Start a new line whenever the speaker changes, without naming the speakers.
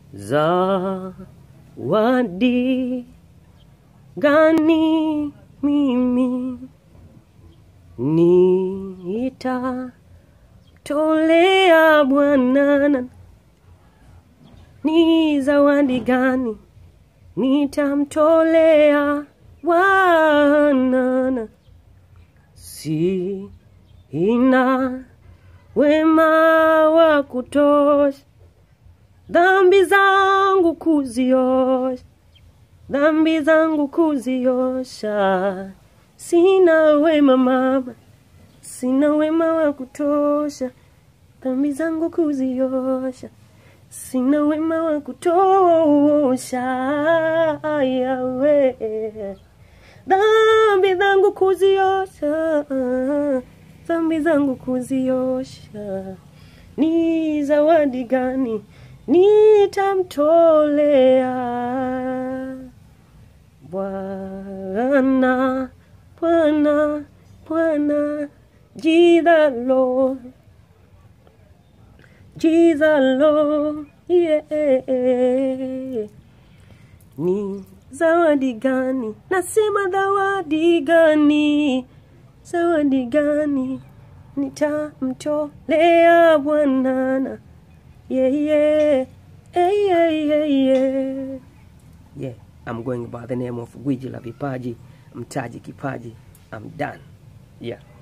zawadi gani mimi nitatolea Bwana? Ni zawadi gani nitamtolea Bwana? Si ina wema wa kutosha dhambi zangu kuziosha, dhambi zangu kuziosha. Sina wema mama, sina wema wa kutosha, dhambi zangu kuziosha. Sina wema wa kutosha, yawe dhambi zangu kuziosha, dhambi zangu kuziosha. Ni zawadi gani nitamtolea Bwana? Bwana, Bwana, Jesus Lord, Jesus Lord, yeah. Ni zawadi gani? Nasema zawadi gani? Zawadi gani nitamtolea Bwana? Yeah, yeah, yeah, yeah, yeah, yeah. Yeah, I'm going by the name of Gwiji la Vipaji, Mtaji Kipaji. I'm done. Yeah.